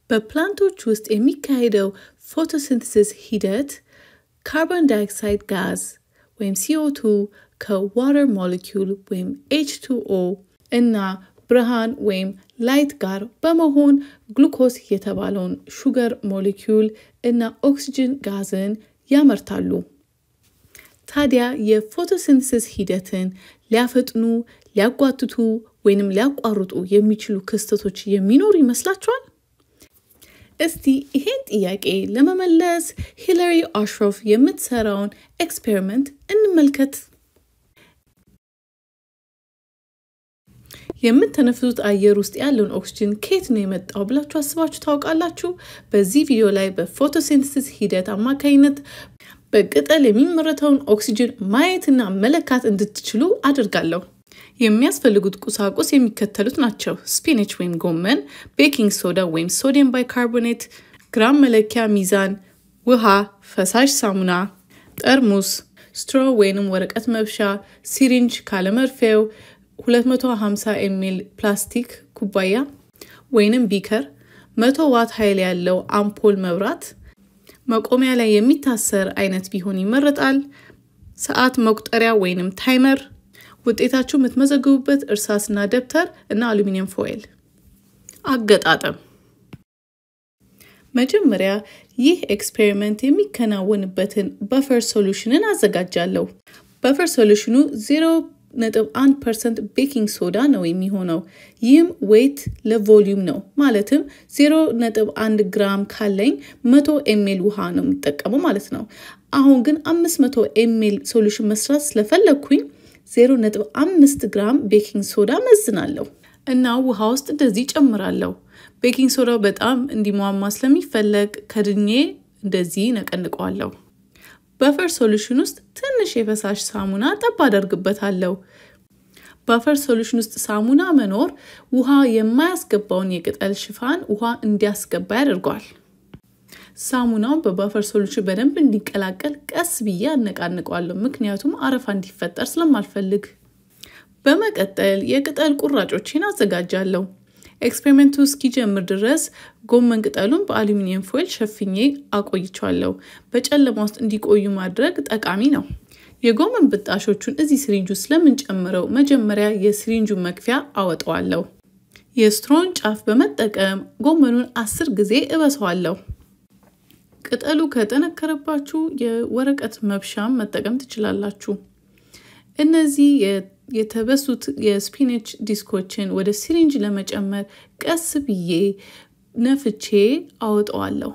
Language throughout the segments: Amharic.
በፕላንቶች ውስጥ የሚካሄደው ፎቶሲንተሲስ ሂደት ካርቦን ዳይኦክሳይድ ጋዝ ወይም ሲኦ2 ከዋተር ሞለኪውል ወይም ኤች2ኦ እና ብርሃን ወይም ላይት ጋር በመሆን ግሉኮስ የተባለውን ሹገር ሞለኪውል እና ኦክሲጅን ጋዝን ያመርታሉ። ታዲያ የፎቶሲንተሲስ ሂደትን ሊያፈጥኑ፣ ሊያጓትቱ ወይንም ሊያቋርጡ የሚችሉ ክስተቶች የሚኖሩ ይመስላችኋል? እስቲ ይሄን ጥያቄ ለመመለስ ሂለሪ አሽሮፍ የምትሰራውን ኤክስፔሪመንት እንመልከት። የምትተነፍሱት አየር ውስጥ ያለውን ኦክስጅን ከየት ነው የመጣው ብላችሁ አስባችሁ ታውቃላችሁ? በዚህ ቪዲዮ ላይ በፎቶሲንተሲስ ሂደት አማካኝነት በቅጠል የሚመረተውን ኦክስጅን ማየትና መለካት እንድትችሉ አድርጋለሁ። የሚያስፈልጉት ቁሳቁስ የሚከተሉት ናቸው። ስፒነች ወይም ጎመን፣ ቤኪንግ ሶዳ ወይም ሶዲየም ባይካርቦኔት፣ ግራም መለኪያ ሚዛን፣ ውሃ፣ ፈሳሽ ሳሙና፣ ጠርሙስ፣ ስትሮ ወይንም ወረቀት መብሻ፣ ሲሪንጅ ካለመርፌው፣ 250 ኤሚል ፕላስቲክ ኩባያ ወይንም ቢከር፣ 100 ዋት ኃይል ያለው አምፖል መብራት፣ መቆሚያ ላይ የሚታሰር አይነት ቢሆን ይመረጣል። ሰዓት መቁጠሪያ ወይንም ታይመር ውጤታችሁ የምትመዘግቡበት እርሳስና ደብተር እና አሉሚኒየም ፎይል። አገጣጠም መጀመሪያ ይህ ኤክስፔሪመንት የሚከናወንበትን በፈር ሶሉሽንን አዘጋጃለሁ። በፈር ሶሉሽኑ 0.1 ፐርሰንት ቤኪንግ ሶዳ ነው የሚሆነው። ይህም ዌይት ለቮሊዩም ነው። ማለትም 0.1 ግራም ካለኝ 100 ኤሜል ውሃ ነው የሚጠቀመው ማለት ነው። አሁን ግን 500 ኤሜል ሶሉሽን መስራት ስለፈለግኩኝ 0.5 ግራም ቤኪንግ ሶዳ መዝናለሁ እና ውሃ ውስጥ እንደዚህ ጨምራለሁ። ቤኪንግ ሶዳው በጣም እንዲሟማ ስለሚፈለግ ከድኜ እንደዚህ ነቀንቀዋለሁ። በፈር ሶሉሽን ውስጥ ትንሽ የፈሳሽ ሳሙና ጠብ አደርግበታለሁ። በፈር ሶሉሽን ውስጥ ሳሙና መኖር ውሃ የማያስገባውን የቅጠል ሽፋን ውሃ እንዲያስገባ ያደርገዋል። ሳሙናው በባፈር ሶሉሽን በደንብ እንዲቀላቀል ቀስ ብዬ አነቃንቀዋለሁ፣ ምክንያቱም አረፋ እንዲፈጠር ስለማልፈልግ። በመቀጠል የቅጠል ቁራጮችን አዘጋጃለሁ። ኤክስፔሪሜንቱ እስኪጀምር ድረስ ጎመን ቅጠሉን በአሉሚኒየም ፎይል ሸፍኜ አቆይቸዋለሁ። በጨለማ ውስጥ እንዲቆዩ ማድረግ ጠቃሚ ነው። የጎመን ብጣሾቹን እዚህ ስሪንጁ ስለምንጨምረው መጀመሪያ የስሪንጁን መክፊያ አወጣዋለሁ። የስትሮን ጫፍ በመጠቀም ጎመኑን አስር ጊዜ እበሰዋለሁ። ቅጠሉ ከጠነከረባችሁ የወረቀት መብሻም መጠቀም ትችላላችሁ። እነዚህ የተበሱት የስፒነች ዲስኮችን ወደ ሲሪንጅ ለመጨመር ቀስ ብዬ ነፍቼ አወጣዋለሁ።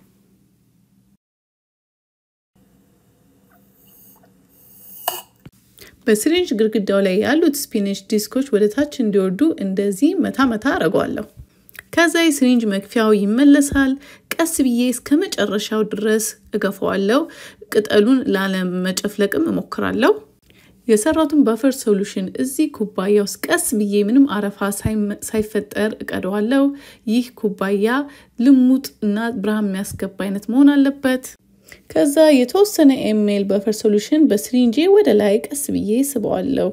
በሲሪንጅ ግድግዳው ላይ ያሉት ስፒነች ዲስኮች ወደ ታች እንዲወርዱ እንደዚህ መታ መታ አረገዋለሁ። ከዛ የሲሪንጅ መክፊያው ይመለሳል። ቀስ ብዬ እስከ መጨረሻው ድረስ እገፋዋለሁ። ቅጠሉን ላለመጨፍለቅም እሞክራለሁ። የሰራቱን ባፈር ሶሉሽን እዚህ ኩባያ ውስጥ ቀስ ብዬ ምንም አረፋ ሳይፈጠር እቀደዋለሁ። ይህ ኩባያ ልሙጥ እና ብርሃን የሚያስገባ አይነት መሆን አለበት። ከዛ የተወሰነ ኤሜል ባፈር ሶሉሽን በስሪንጄ ወደ ላይ ቀስ ብዬ ስበዋለሁ።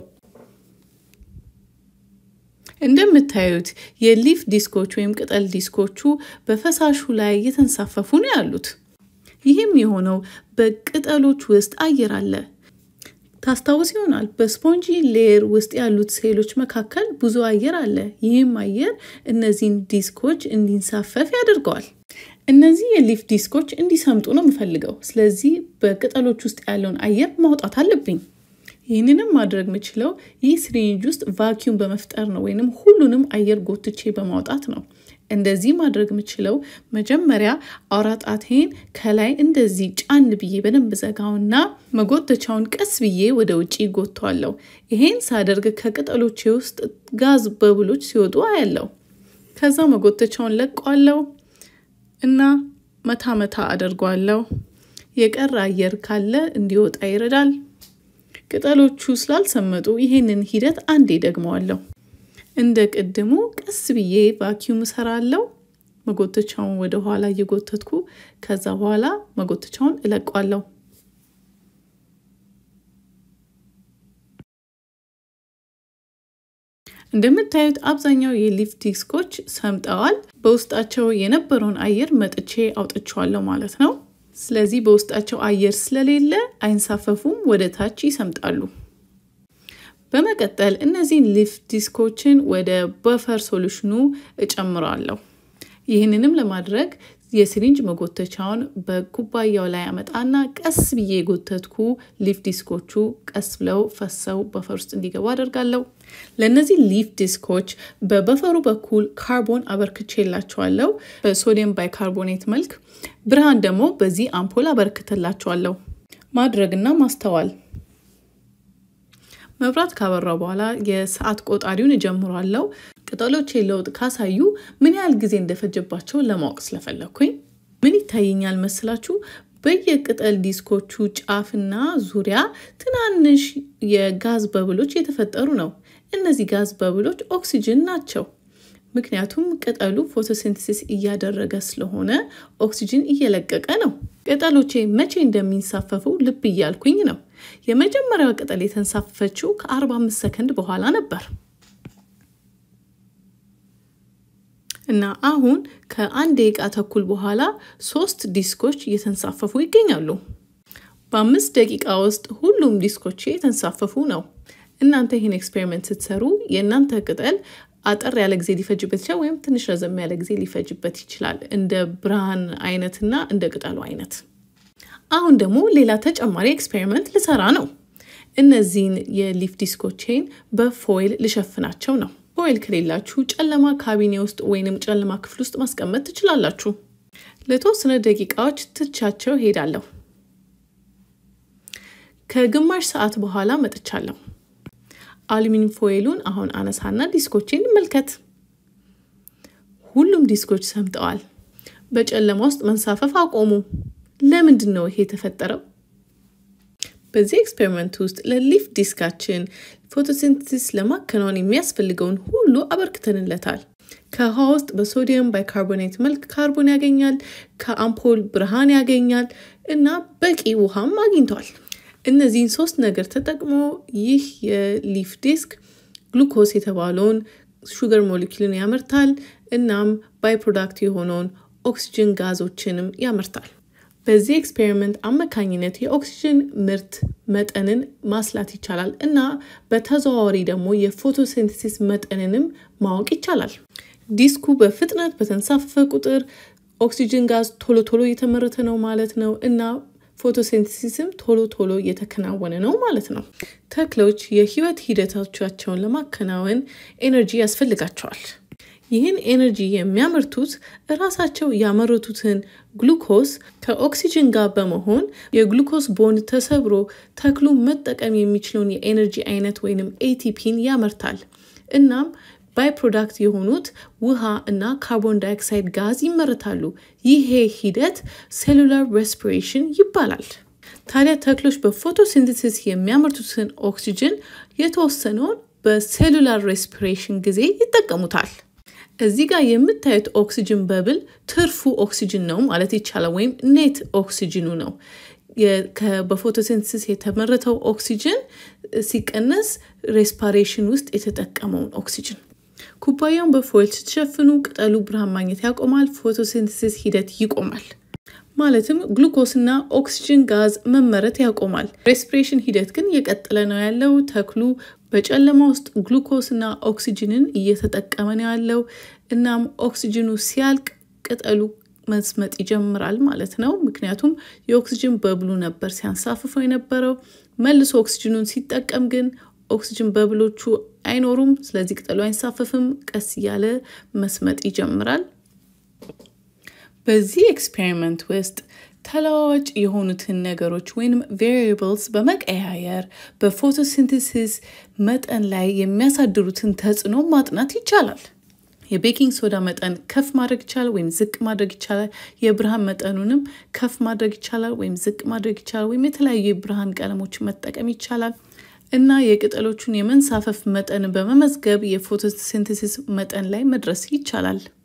እንደምታዩት የሊፍ ዲስኮች ወይም ቅጠል ዲስኮቹ በፈሳሹ ላይ የተንሳፈፉ ነው ያሉት። ይህም የሆነው በቅጠሎች ውስጥ አየር አለ። ታስታውስ ይሆናል በስፖንጂ ሌየር ውስጥ ያሉት ሴሎች መካከል ብዙ አየር አለ። ይህም አየር እነዚህን ዲስኮች እንዲንሳፈፍ ያደርገዋል። እነዚህ የሊፍ ዲስኮች እንዲሰምጡ ነው የምፈልገው። ስለዚህ በቅጠሎች ውስጥ ያለውን አየር ማውጣት አለብኝ። ይህንንም ማድረግ የምችለው ይህ ስሪንጅ ውስጥ ቫኪዩም በመፍጠር ነው፣ ወይንም ሁሉንም አየር ጎትቼ በማውጣት ነው። እንደዚህ ማድረግ የምችለው መጀመሪያ አውራ ጣቴን ከላይ እንደዚህ ጫን ብዬ በደንብ ዘጋውና መጎተቻውን ቀስ ብዬ ወደ ውጭ ጎተዋለሁ። ይሄን ሳደርግ ከቅጠሎቼ ውስጥ ጋዝ በብሎች ሲወጡ አያለው። ከዛ መጎተቻውን ለቀዋለው እና መታ መታ አደርገዋለሁ። የቀረ አየር ካለ እንዲወጣ ይረዳል። ቅጠሎቹ ስላልሰመጡ ይሄንን ሂደት አንዴ ደግመዋለሁ። እንደ ቅድሙ ቀስ ብዬ ቫኪዩም እሰራለሁ። መጎተቻውን ወደ ኋላ እየጎተትኩ ከዛ በኋላ መጎተቻውን እለቋለሁ። እንደምታዩት አብዛኛው የሊፍ ዲስኮች ሰምጠዋል። በውስጣቸው የነበረውን አየር መጥቼ አውጥቼዋለሁ ማለት ነው። ስለዚህ በውስጣቸው አየር ስለሌለ አይንሳፈፉም፣ ወደ ታች ይሰምጣሉ። በመቀጠል እነዚህን ሊፍ ዲስኮችን ወደ በፈር ሶሉሽኑ እጨምረዋለሁ። ይህንንም ለማድረግ የሲሪንጅ መጎተቻውን በኩባያው ላይ አመጣና ቀስ ብዬ የጎተትኩ ሊፍ ዲስኮቹ ቀስ ብለው ፈሰው በፈር ውስጥ እንዲገቡ አደርጋለሁ። ለእነዚህ ሊፍ ዲስኮች በበፈሩ በኩል ካርቦን አበርክቼላቸዋለሁ በሶዲየም ባይካርቦኔት መልክ። ብርሃን ደግሞ በዚህ አምፖል አበርክትላቸዋለሁ። ማድረግና ማስተዋል መብራት ካበራው በኋላ የሰዓት ቆጣሪውን እጀምሯለሁ። ቅጠሎች ለውጥ ካሳዩ ምን ያህል ጊዜ እንደፈጀባቸው ለማወቅ ስለፈለግኩኝ ምን ይታየኛል መስላችሁ? በየቅጠል ዲስኮቹ ጫፍና ዙሪያ ትናንሽ የጋዝ በብሎች የተፈጠሩ ነው። እነዚህ ጋዝ በብሎች ኦክሲጅን ናቸው። ምክንያቱም ቅጠሉ ፎቶሲንተሲስ እያደረገ ስለሆነ ኦክሲጅን እየለቀቀ ነው። ቅጠሎቼ መቼ እንደሚንሳፈፉ ልብ እያልኩኝ ነው። የመጀመሪያዋ ቅጠል የተንሳፈፈችው ከ45 ሰከንድ በኋላ ነበር እና አሁን ከአንድ ደቂቃ ተኩል በኋላ ሶስት ዲስኮች እየተንሳፈፉ ይገኛሉ። በአምስት ደቂቃ ውስጥ ሁሉም ዲስኮቼ የተንሳፈፉ ነው። እናንተ ይህን ኤክስፔሪመንት ስትሰሩ የእናንተ ቅጠል አጠር ያለ ጊዜ ሊፈጅበት ይችላል፣ ወይም ትንሽ ረዘም ያለ ጊዜ ሊፈጅበት ይችላል፣ እንደ ብርሃን አይነትና እንደ ቅጠሉ አይነት። አሁን ደግሞ ሌላ ተጨማሪ ኤክስፔሪመንት ልሰራ ነው። እነዚህን የሊፍ ዲስኮቼን በፎይል ልሸፍናቸው ነው። ፎይል ከሌላችሁ ጨለማ ካቢኔ ውስጥ ወይንም ጨለማ ክፍል ውስጥ ማስቀመጥ ትችላላችሁ። ለተወሰነ ደቂቃዎች ትቻቸው ሄዳለሁ። ከግማሽ ሰዓት በኋላ መጥቻለሁ። አሉሚኒየም ፎይሉን አሁን አነሳና ዲስኮቼን እንመልከት። ሁሉም ዲስኮች ሰምጠዋል። በጨለማ ውስጥ መንሳፈፍ አቆሙ። ለምንድን ነው ይሄ የተፈጠረው? በዚህ ኤክስፔሪመንት ውስጥ ለሊፍ ዲስካችን ፎቶሲንተሲስ ለማከናወን የሚያስፈልገውን ሁሉ አበርክተንለታል። ከውሃ ውስጥ በሶዲየም ባይካርቦኔት መልክ ካርቦን ያገኛል፣ ከአምፖል ብርሃን ያገኛል እና በቂ ውሃም አግኝቷል። እነዚህን ሶስት ነገር ተጠቅሞ ይህ የሊፍ ዲስክ ግሉኮስ የተባለውን ሹገር ሞሊኪልን ያመርታል። እናም ባይ ፕሮዳክት የሆነውን ኦክሲጅን ጋዞችንም ያመርታል። በዚህ ኤክስፔሪመንት አማካኝነት የኦክሲጅን ምርት መጠንን ማስላት ይቻላል እና በተዘዋዋሪ ደግሞ የፎቶሲንተሲስ መጠንንም ማወቅ ይቻላል። ዲስኩ በፍጥነት በተንሳፈፈ ቁጥር ኦክሲጅን ጋዝ ቶሎ ቶሎ እየተመረተ ነው ማለት ነው እና ፎቶሲንተሲስም ቶሎ ቶሎ እየተከናወነ ነው ማለት ነው። ተክሎች የህይወት ሂደቶቻቸውን ለማከናወን ኤነርጂ ያስፈልጋቸዋል። ይህን ኤነርጂ የሚያመርቱት እራሳቸው ያመረቱትን ግሉኮስ ከኦክሲጅን ጋር በመሆን የግሉኮስ ቦንድ ተሰብሮ ተክሉ መጠቀም የሚችለውን የኤነርጂ አይነት ወይንም ኤቲፒን ያመርታል። እናም ባይ ፕሮዳክት የሆኑት ውሃ እና ካርቦን ዳይኦክሳይድ ጋዝ ይመረታሉ። ይሄ ሂደት ሴሉላር ሬስፒሬሽን ይባላል። ታዲያ ተክሎች በፎቶሲንተሲስ የሚያመርቱትን ኦክሲጅን የተወሰነውን በሴሉላር ሬስፒሬሽን ጊዜ ይጠቀሙታል። እዚህ ጋር የምታዩት ኦክሲጅን በብል ትርፉ ኦክሲጅን ነው ማለት ይቻላል፣ ወይም ኔት ኦክሲጅኑ ነው። በፎቶሲንተሲስ የተመረተው ኦክሲጅን ሲቀነስ ሬስፓሬሽን ውስጥ የተጠቀመውን ኦክሲጅን። ኩባያውን በፎይል ስትሸፍኑ ቅጠሉ ብርሃን ማግኘት ያቆማል፣ ፎቶሲንተሲስ ሂደት ይቆማል። ማለትም ግሉኮስና ኦክሲጅን ጋዝ መመረት ያቆማል። ሬስፒሬሽን ሂደት ግን እየቀጠለ ነው ያለው። ተክሉ በጨለማ ውስጥ ግሉኮስና ኦክሲጅንን እየተጠቀመ ነው ያለው። እናም ኦክሲጅኑ ሲያልቅ ቅጠሉ መስመጥ ይጀምራል ማለት ነው። ምክንያቱም የኦክሲጅን በብሉ ነበር ሲያንሳፍፈው የነበረው። መልሶ ኦክሲጅኑን ሲጠቀም ግን ኦክሲጅን በብሎቹ አይኖሩም። ስለዚህ ቅጠሉ አይንሳፈፍም። ቀስ እያለ መስመጥ ይጀምራል። በዚህ ኤክስፔሪመንት ውስጥ ተለዋዋጭ የሆኑትን ነገሮች ወይም ቬሪየብልስ በመቀያየር በፎቶሲንተሲስ መጠን ላይ የሚያሳድሩትን ተጽዕኖ ማጥናት ይቻላል። የቤኪንግ ሶዳ መጠን ከፍ ማድረግ ይቻላል ወይም ዝቅ ማድረግ ይቻላል። የብርሃን መጠኑንም ከፍ ማድረግ ይቻላል ወይም ዝቅ ማድረግ ይቻላል። ወይም የተለያዩ የብርሃን ቀለሞችን መጠቀም ይቻላል እና የቅጠሎቹን የመንሳፈፍ መጠን በመመዝገብ የፎቶሲንተሲስ መጠን ላይ መድረስ ይቻላል።